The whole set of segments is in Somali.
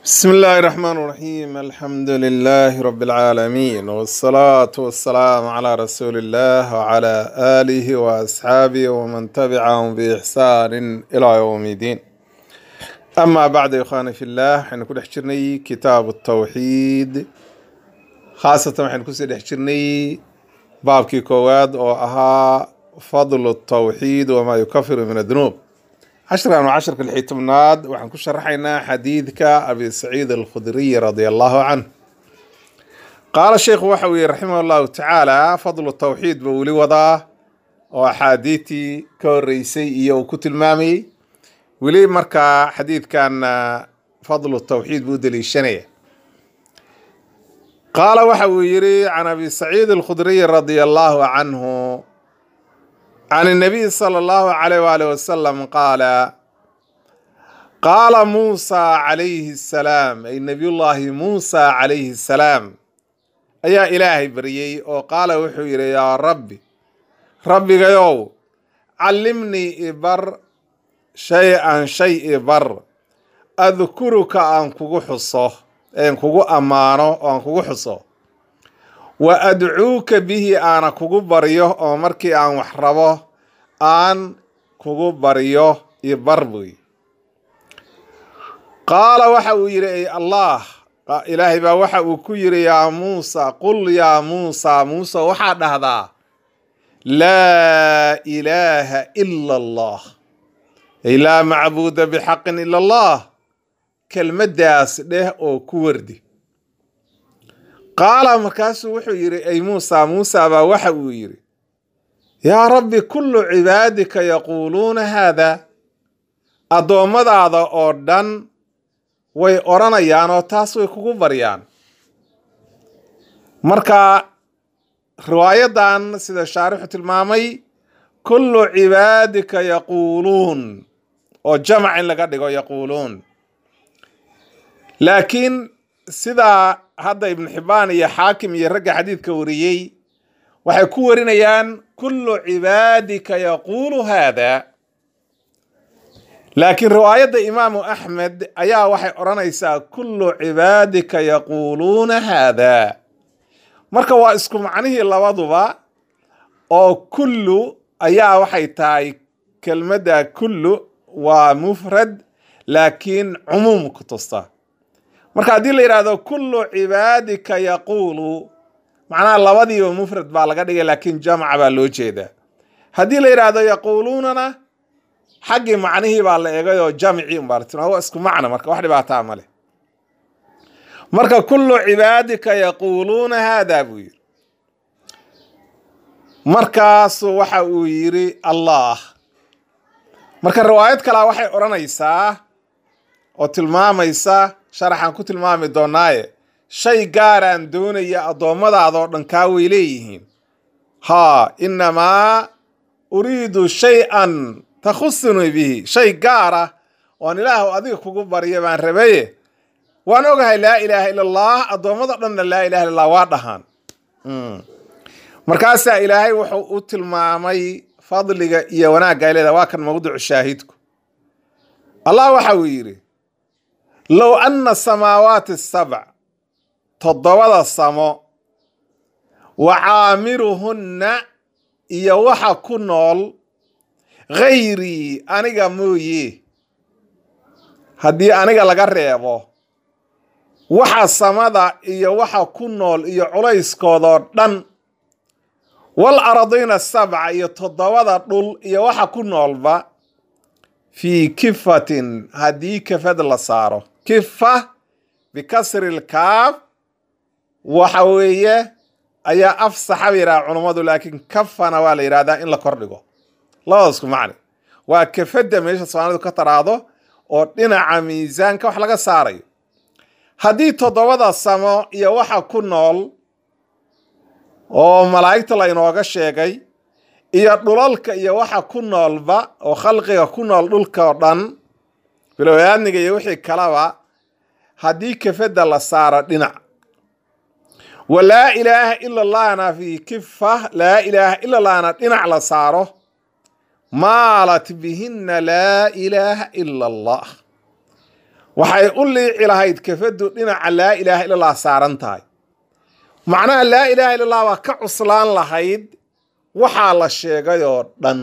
بسم الله الرحمن الرحيم الحمد لله رب العالمين والصلاة والسلام على رسول الله وعلى آله وأصحابه ومن تبعهم بإحسان إلى يوم الدين أما بعد يا إخواني في الله حين كل حجرني كتاب التوحيد خاصة حين كل حجرني باب كي كواد أو أها فضل التوحيد وما يكفر من الذنوب عشرة وعشرة الحيتمناد وحن كل شرحينا حديثك أبي سعيد الخدري رضي الله عنه قال الشيخ وحوي رحمه الله تعالى فضل التوحيد بولي وضاه وحديثي كوريسي إيو كتل مامي ولي مركا حديث كان فضل التوحيد بودلي الشنية قال وحوي يري عن أبي سعيد الخدري رضي الله عنه عن النبي صلى الله عليه وآله وسلم قال قال موسى عليه السلام أي نبي الله موسى عليه السلام أيا إلهي بريي وقال وحير يا ربي ربي قيو علمني إبر شيئا شيء بر أذكرك أن كوكو حصه أن كوكو أمانو أن كوكو حصه wa adcuuka bihi aana kugu baryo oo markii aan wax rabo aan kugu baryo iyo bar buy qaala waxa uu yidhi ay allah ilaahay baa waxa uu ku yidhi yaa muusa qul yaa muusa muuse waxaa dhahdaa laa ilaaha ila allah ay laa macbuuda bixaqin ila allah kelmaddaas dheh oo ku wardi qaala markaasuu wuxuu yidhi ay muusa muusa baa waxa uu yidhi yaa rabbi kullu cibaadika yaquuluuna haada addoommadaada oo dhan way odhanayaan oo taas way kugu baryaan marka riwaayadan sida shaarixu tilmaamay kullu cibaadika yaquuluun oo jamac in laga dhigo yaquuluun laakiin sidaa hadda ibnu xibbaan iyo xaakim iyo ragga xadiidka wariyey waxay ku warinayaan kullu cibaadika yaquulu haada laakiin riwaayadda imaamu axmed ayaa waxay odhanaysaa kullu cibaadika yaquuluuna haada marka waa isku macnihii labaduba oo kullu ayaa waxay tahay kelmadda kullu waa mufrad laakiin cumuum ku tusta marka haddii la yidhaahdo kullu cibaadika yaquulu macnaha labadiiba mufrad baa laga dhigay laakiin jamca baa loo jeedaa haddii la yidhaahdo yaquuluunana xaggii macnihii baa la egay oo jamcii unbaa waa isku macna marka wax dhibaataa male marka kullu cibaadika yaquuluuna haada buu yidhi markaasu waxa uu yidhi allah marka riwaayad kalea waxay odhanaysaa oo tilmaamaysa sharaxaan ku tilmaami doonaaye shay gaaraan doonaya addoommadaadoo dhan kaa way leeyihiin haa innamaa uriidu shay-an takhusuni bihi shay gaara oon ilaahu adiga kugu barya baan rabaye waan ogahay laa ilaaha ila allah addoommado dhanna laa ilaha illa allah waa dhahaan markaasaa ilaahay wuxuu u tilmaamay fadliga iyo wanaagga ay leedahay waa kan mawducu shaahidku allah waxa uu yidhi low anna samaawaati sabc toddobada samo wa caamiruhunna iyo waxa ku nool khayrii aniga mooye haddii aniga laga reebo waxa samada iyo waxa ku nool iyo culayskoodoo dhan wal aradiina sabca iyo toddobada dhul iyo waxa ku noolba fii kifatin haddii kafad la saaro kifa bikasri lkaaf waxa weeye ayaa afsaxa ba yidhaha culummadu laakiin kafana waa la yidhahdaa in la kordhigo labadasku macni waa kafadda meesha soomaalidu ka taraado oo dhinaca miisaanka wax laga saarayo haddii toddobada samo iyo waxa ku nool oo malaa'igta la inooga sheegay iyo dhulalka iyo waxa ku noolba oo khalqiga ku nool dhulka oo dhan bilowaadniga iyo wixii kalaba haddii kafadda la saaro dhinac wa laa ilaaha ila allahna fii kifa laa ilaaha ila allahna dhinac la saaro maalat bihinna laa ilaaha ila allah waxay u liici lahayd kafaddu dhinaca laa ilaaha illa allah saaran tahay macnaha laa ilaaha illa allah baa ka cuslaan lahayd waxaa la sheegay oo dhan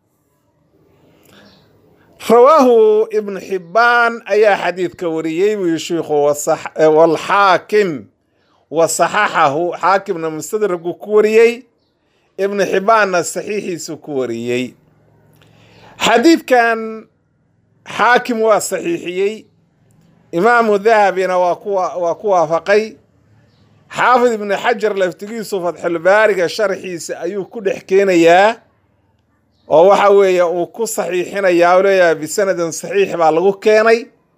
rawaahu ibnu xibbaan ayaa xadiidka wariyey buu yihi shiikhu walxaakim wa saxaxahu xaakimna mustadragu ku wariyey ibnu xibbaanna saxiixiisu ku wariyey xadiidkan xaakim waa saxiixiyey imaamu dahabina waa kuwaa ku waafaqay xaafid ibnu xajar laftigiisu fatxulbaariga sharxiisa ayuu ku dhex keenayaa oo waxa weeye uu ku saxiixinayaa oo leeyahay bisanadin saxiix baa lagu keenay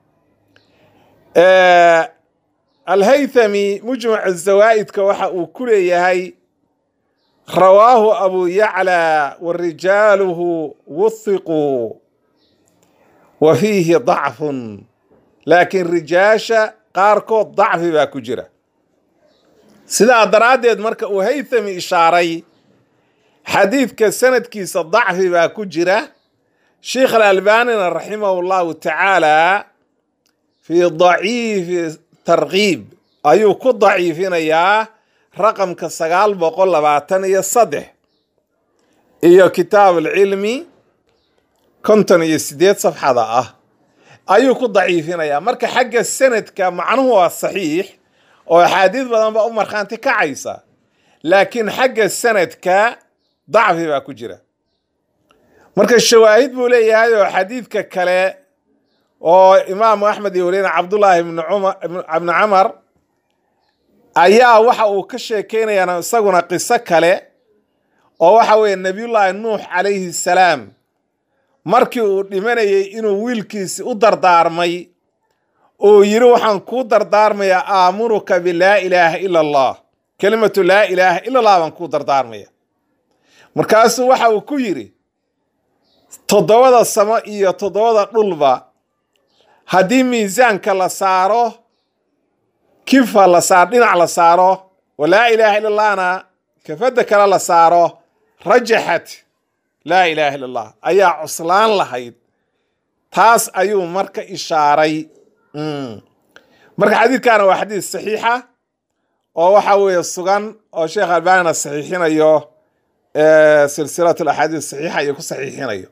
alhaythami mujmac zawaa'idka waxa uu ku leeyahay rawaahu abu yaclaa wa rijaaluhu wuhiquu wa fiihi dacfun laakiin rijaasha qaarkood dacfi baa ku jira sidaa daraaddeed marka uu haythami ishaaray xadiidka sanadkiisa dacfi baa ku jira sheikh alalbanina raximahu llahu tacaala fii daciifi tarkiib ayuu ku daciifinayaa raqamka sagaal boqol labaatan iyo saddex iyo kitaab alcilmi konton iyo sideed safxada ah ayuu ku daciifinayaa marka xagga sanadka macnuhu waa saxiix oo axaadiid badan baa u markhaanti kacaysa laakiin xagga sanadka dacfi baa ku jira marka shawaahid buu leeyahay oo xadiidka kale oo imaamu axmed iyo wariyana cabdullaahi ibni camar ayaa waxa uu ka sheekeynayaa isaguna qiso kale oo waxa weeye nebiyullaahi nuux calayhi salaam markii uu dhimanayay inuu wiilkiisi u dardaarmay uu yidhi waxaan kuu dardaarmayaa aamuruka bilaa ilaaha ila allah kelimatu laa ilaaha ila allah baan kuu dardaarmaya markaasuu waxa uu ku yidhi toddobada samo iyo toddobada dhulba haddii miisaanka la saaro kifa la saaro dhinac la saaro oo laa ilaaha illa allahna kafadda kale la saaro rajaxat laa ilaaha illa allah ayaa cuslaan lahayd taas ayuu marka ishaaray marka xadiidkana waa xadiid saxiixa oo waxa weeye sugan oo sheekh albanina saxiixinayo silsilat alaxaadiis saxiixa iyo ku saxiixinayo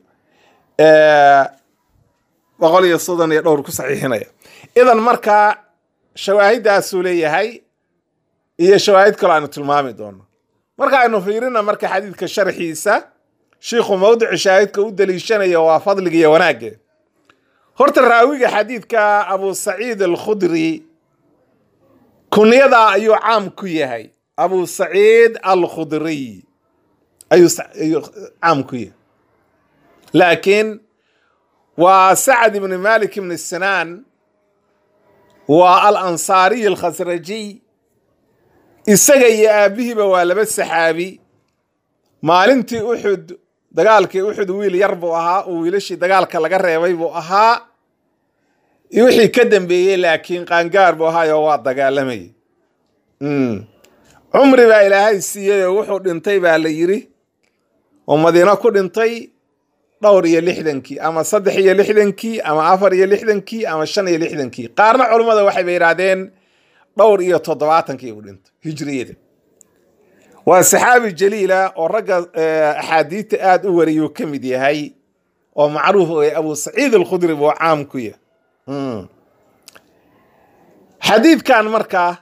boqol iyo soddon iyo dhowr ku saxiixinaya idan markaa shawaahiddaasuu leeyahay iyo shawaahid kaloo aynu tilmaami doono marka aynu fiirina marka xadiidka sharxiisa shiikhu mawdici shaahidka u daliishanayo waa fadliga iyo wanaagge horta raawiga xadiidka abu saciid alkhudri kunyadaa ayuu caam ku yahay abu saciid alkhudriy ayuu caam ku yahay laakiin waa sacad ibni malik ibni sinaan waa al ansaariy alkhasrajiy isaga iyo aabbihiiba waa laba saxaabi maalintii uxud dagaalkii uxud wiil yar buu ahaa oo wiilashii dagaalka laga reebay buu ahaa wixii ka dambeeyey laakiin qaangaar buu ahaayoo waa dagaalamayay cumri baa ilaahay siiyey oo wuxuu dhintay baa la yidhi oo madiino ku dhintay dhowr iyo lixdankii ama saddex iyo lixdankii ama afar iyo lixdankii ama shan iyo lixdankii qaarna culummada waxayba yidhaahdeen dhowr iyo toddobaatankii uu dhintay hijriyada waa saxaabi jaliila oo ragga axaadiidta aada u wariyuu ka mid yahay oo macruuf oe abu saciid alkhudri buu caam ku yahay xadiidkan markaa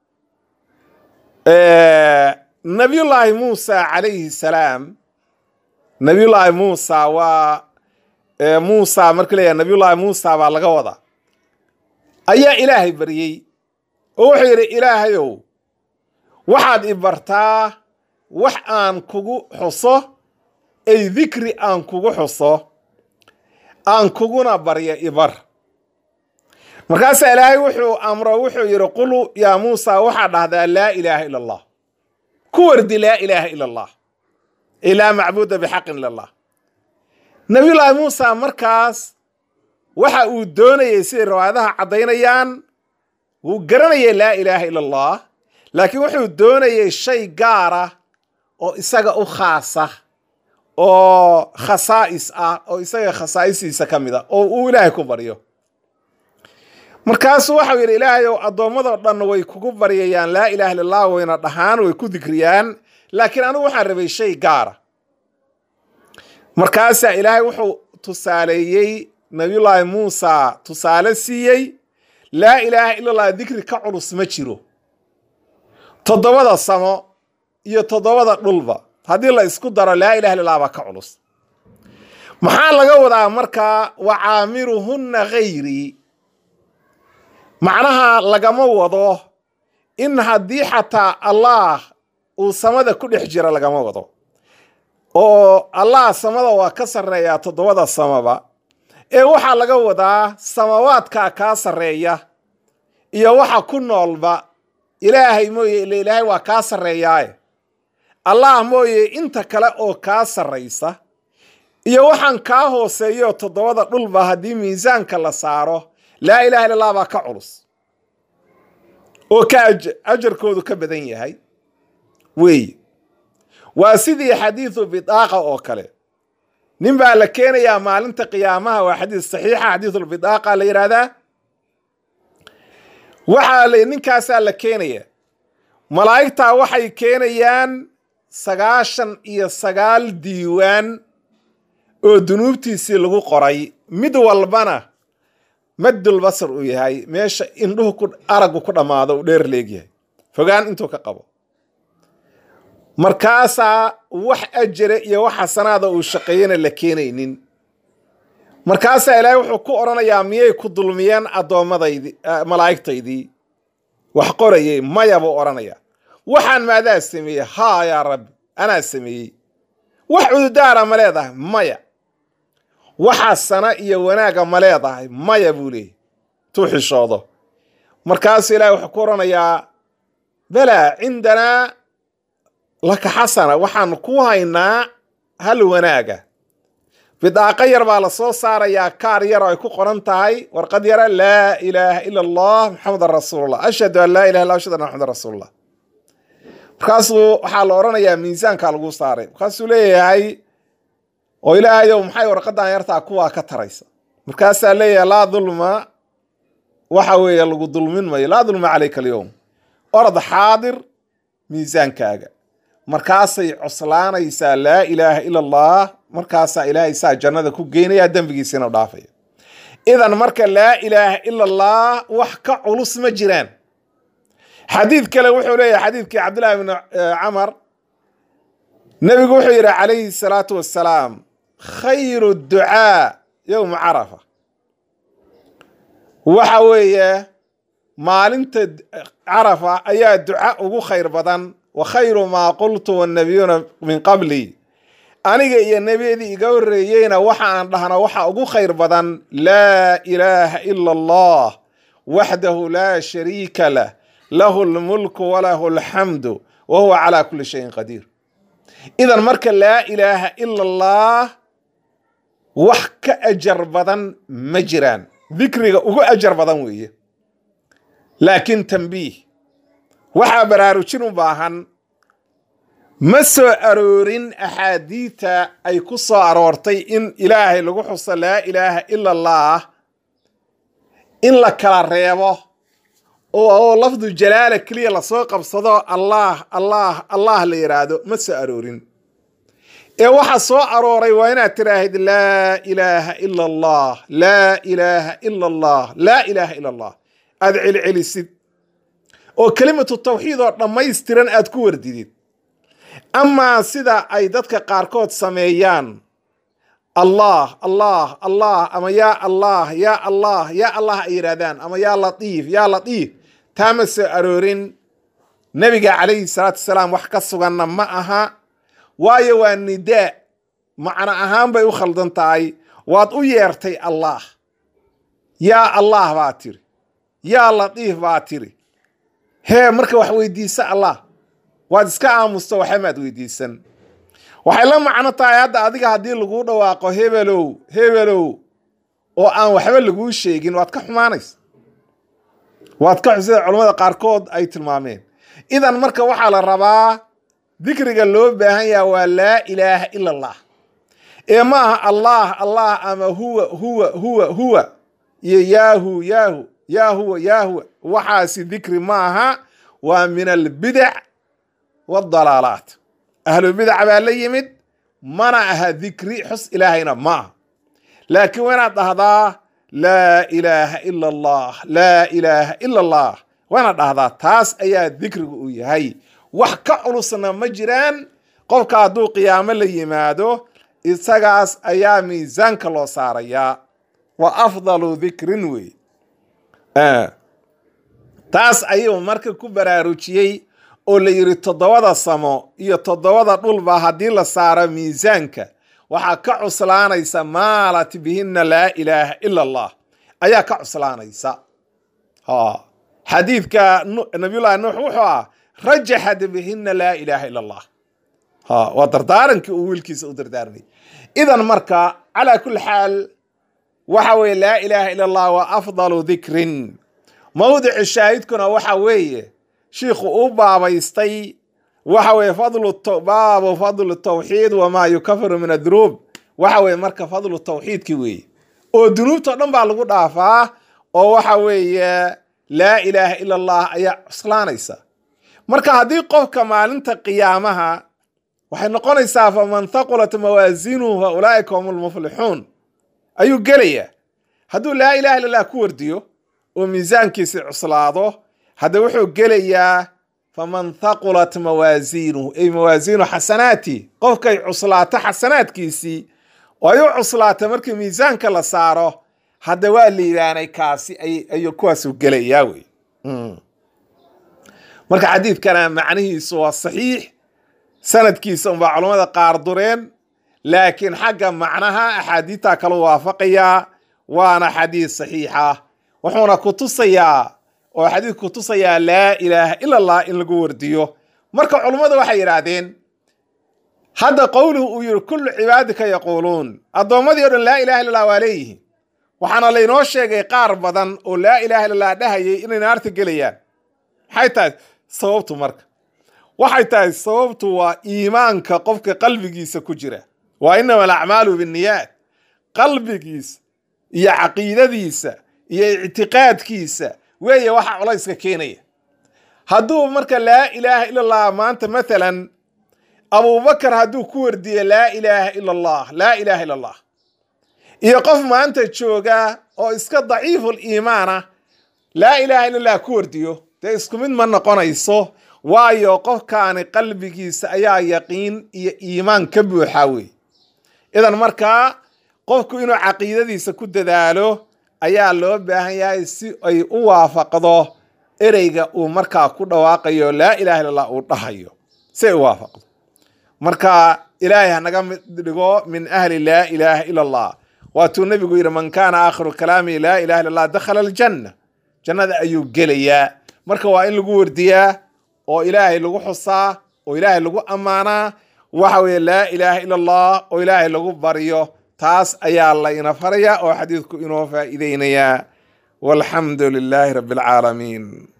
nabiyullaahi muusa calayhi salaam nabiyullaahi muusa waa muusa marka leeyahay nabiyullaahi muusa baa laga wadaa ayaa ilaahay baryey oo wuxuu yidhi ilaahayow waxaad i bartaa wax aan kugu xuso ay dikri aan kugu xuso aan kuguna baryo ibar markaasaa ilaahay wuxuu amro wuxuu yidhi qul yaa muusa waxaa dhahdaa laa ilaaha ila allah ku wardi laa ilaaha ila allah ilaa macbuuda bixaqin ila allah nabiyullaahi muusa markaas waxa uu doonayay siday riwaayadaha caddaynayaan wuu garanayay laa ilaaha ila allah laakiin wuxuu doonayay shay gaara oo isaga u khaasa oo khasaa'is ah oo isaga khasaa'isiisa ka mid a oo uu ilaahay ku baryo markaasuu waxau yidhi ilaahay ow addoommadoo dhan way kugu baryayaan laa ilaha illa allah wayna dhahaan way ku dikriyaan laakiin anigu waxaan rabay shay gaara markaasaa ilaahay wuxuu tusaaleeyey nabiyullaahi muusa tusaale siiyey laa ilaaha illa allah dikri ka culus ma jiro toddobada samo iyo toddobada dhulba haddii la isku daro laa ilaha illa allah baa ka culus maxaa laga wadaa markaa wa caamiruhunna hayrii macnaha lagama wado in haddii xataa allaah uu samada ku dhex jira lagama wado oo allah samada waa ka sarreeyaa toddobada samaba ee waxaa laga wadaa samawaadkaa kaa sarreeya iyo waxa ku noolba ilaahay mooye ile ilaahay waa kaa sarreeyaaye allah mooye inta kale oo kaa sarraysa iyo waxaan kaa hooseeyo toddobada dhulba haddii miisaanka la saaro laa ilaha illa allah baa ka culus oo ka ajarkoodu ka badan yahay weeye waa sidii xadiidu bidaaqa oo kale nin baa la keenayaa maalinta qiyaamaha waa xadiis saxiixa xadiisulbidaaqa la yidhaahdaa waxaa l ninkaasaa la keenaya malaa'igtaa waxay keenayaan sagaashan iyo sagaal diiwaan oo dunuubtiisii lagu qoray mid walbana maddul basar uu yahay meesha indhuhu ku araggu ku dhammaado uu dheer leegyahay fogaan intuu ka qabo markaasaa wax ajare iyo wax xasanaada uu shaqeeyana la keenaynin markaasaa ilaahay wuxuu ku odhanayaa miyay ku dulmiyeen addoommadaydi malaa'igtaydii wax qorayay maya buu odhanayaa waxaan maadaa sameeyey haa yaa rabbi anaa sameeyey wax cududaara ma leedahay maya waxa sana iyo wanaaga ma leedahay maya buu leeyay tuu xishoodo markaasuu ilaahay wuxuu ku odhanayaa balaa cindanaa laka xasana waxaan ku haynaa hal wanaaga bidaaqa yar baa la soo saarayaa kaar yar oo ay ku qoran tahay warqad yara laa ilaaha ila allah maxamedan rasuulullah ashhadu an laa ilaha illa ashhadu anna maxamedan rasuulullah markaasuu waxaa la odhanayaa miisaankaa lagu saaray markaasuu leeyahay oo ilaahayow maxay warqadan yartaa kuwaa ka taraysa markaasaa leeyahay laa dulma waxa weeye lagu dulmin mayo laa dulma calayka alyowm orod xaadir miisaankaaga markaasay coslaanaysaa laa ilaaha ila allah markaasaa ilaahay saa jannada ku geynaya dembigiisina dhaafaya idan marka laa ilaaha ila allah wax ka culus ma jiraan xadiid kale wuxuu leeyahay xadiidkii cabdillahi bni camar nebigu wuxuu yidhi calayhi salaatu wassalaam khayru ducaa yowma carafa waxa weeye maalinta carafa ayaa duca ugu khayr badan wa khayru maa qultu wannabiyuuna min qabli aniga iyo nebiyadii iga horreeyeyna waxa aan dhahna waxa ugu khayr badan laa ilaaha ila allah waxdahu laa shariika lah lahu lmulku walahu alxamdu wa huwa calaa kulli shayin qadiir idan marka laa ilaaha ila allah wax ka ajar badan ma jiraan dikriga ugu ajar badan weeye laakiin tambiih waxaa baraarujin u baahan ma soo aroorin axaadiita ay ku soo aroortay in ilaahay lagu xuso laa ilaaha ila allah in la kala reebo oo lafdu jalaala keliya lasoo qabsado allah allah allah la yidhaahdo ma soo aroorin ee waxa soo arooray waa inaad tiraahid laa ilaaha ila allah laa ilaaha ila allah laa ilaaha ila allah aada celcelisid oo kelimatu tawxiid oo dhammaystiran aad ku wardidid amaa sida ay dadka qaarkood sameeyaan allah allah allah ama yaa allah yaa allah yaa allah ay yidhahdaan ama yaa latiif yaa latiif taa ma soo aroorin nebiga calayhi salaatu wasalaam wax ka suganna ma aha waayo waa nidaa macno ahaan bay u khaldan tahay waad u yeertay allah yaa allah baa tiri yaa latiif baa tiri hee marka wax weydiisa allah waad iska aamusto waxamaad weydiisan waxay la macno tahay hadda adiga haddii laguu dhawaaqo hebelow hebelow oo aan waxba laguu sheegin waad ka xumaanaysa waad ka xusida culammada qaarkood ay tilmaameen idan marka waxaa la rabaa dikriga loo baahan yaha waa laa ilaaha ila allah ee ma aha allah allah ama huwa huwa huwa huwa iyo yaahu yaahu yaa huwa yaa huwa waxaasi dikri ma aha waa min albidac waadalaalaat ahlubidac baa la yimid mana aha dikri xus ilaahayna ma aha laakiin waa inaad dhahdaa laa ilaaha ila allah laa ilaaha ila allah waa inaad dhahdaa taas ayaa dikrigu uu yahay wax ka culusna ma jiraan qofka hadduu qiyaamo la yimaado isagaas ayaa miisaanka loo saarayaa wa afdalu dikrin wey taas ayuu marka ku baraarujiyey oo la yidhi toddobada samo iyo toddobada dhulba haddii la saaro miisaanka waxaa ka cuslaanaysa maalat bihinna laa ilaaha ila allah ayaa ka cuslaanaysa xadiidka nabiyullahi nuux wuxuu ah rajaxat bihinna laa ilaaha ila allah waa dardaarankii uu wiilkiisa u dardaarmay idan marka calaa kulli xaal waxa weeye laa ilaaha ila allah waa afdalu dikrin mawdici shaahidkuna waxa weeye shiikhu u baabaystay waxa weeye fadlu baabu fadlu tawxiid wamaa yukafiru min adunuub waxa weeye marka fadlu tawxiidki weeye oo dunuubtao dhan baa lagu dhaafaa oo waxa weeye laa ilaaha ila allah ayaa cuslaanaysa marka haddii qofka maalinta qiyaamaha waxay noqonaysaa faman thaqulat mawaasiinuhu fa ulaa'ika hum lmuflixuun ayuu gelayaa hadduu laa ilaha illa allah ku wardiyo oo miisaankiisi cuslaado hadda wuxuu gelayaa faman thaqulat mawaasiinuhu ay mawaasiinu xasanaati qofkay cuslaato xasanaadkiisii oo ay u cuslaata markii miisaanka la saaro hadda waa liibaanay kaasi ayuu kuwaasu gelayaa wey marka xadiidkana macnihiisu waa saxiix sanadkiisa unbaa culammada qaar dureen laakiin xagga macnaha axaadiidta kala waafaqayaa waana xadiid saxiixa wuxuuna ku tusayaa oo xadiid ku tusayaa laa ilaaha ila allah in lagu wardiyo marka culummadu waxay yidhaahdeen hadda qowluhu uu yihi kullu cibaadika yaquuluun addoommadii o dhan laa ilaha illa allah waa leeyihiin waxaana laynoo sheegay qaar badan oo laa ilaha illa allah dhahayay inay naarta gelayaan maxay tahay sababtu marka waxay tahay sababtu waa iimaanka qofka qalbigiisa ku jira waa inama alacmaalu binniyaat qalbigiisa iyo caqiidadiisa iyo ictiqaadkiisa weeye waxa culayska keenaya hadduu marka laa ilaaha ila allah maanta mathalan abubakar hadduu ku wardiye laa ilaaha ila allah laa ilaha ila allah iyo qof maanta jooga oo iska daciiful iimaana laa ilaha illa allah ku wardiyo dee isku mid ma noqonayso waayo qofkaani qalbigiisa ayaa yaqiin iyo iimaan ka buuxa wey idan markaa qofku inuu caqiidadiisa ku dadaalo ayaa loo baahan yahay si ay u waafaqdo ereyga uu markaa ku dhawaaqayo laa ilaha illa allah uu dhahayo si ay u waafaqdo marka ilaahay hanaga mid dhigo min ahli laa ilaaha ila allah waatuu nebigu yidhi man kaana aakhiru kalaami laa ilaha illa allah dakhala aljanna jannada ayuu gelayaa marka waa in lagu wardiyaa oo ilaahay lagu xusaa oo ilaahay lagu ammaanaa waxa weeye laa ilaaha ila allah oo ilaahay lagu baryo taas ayaa layna faraya oo xadiidku inoo faa'iideynayaa walxamdu lilaahi rabbi alcaalamiin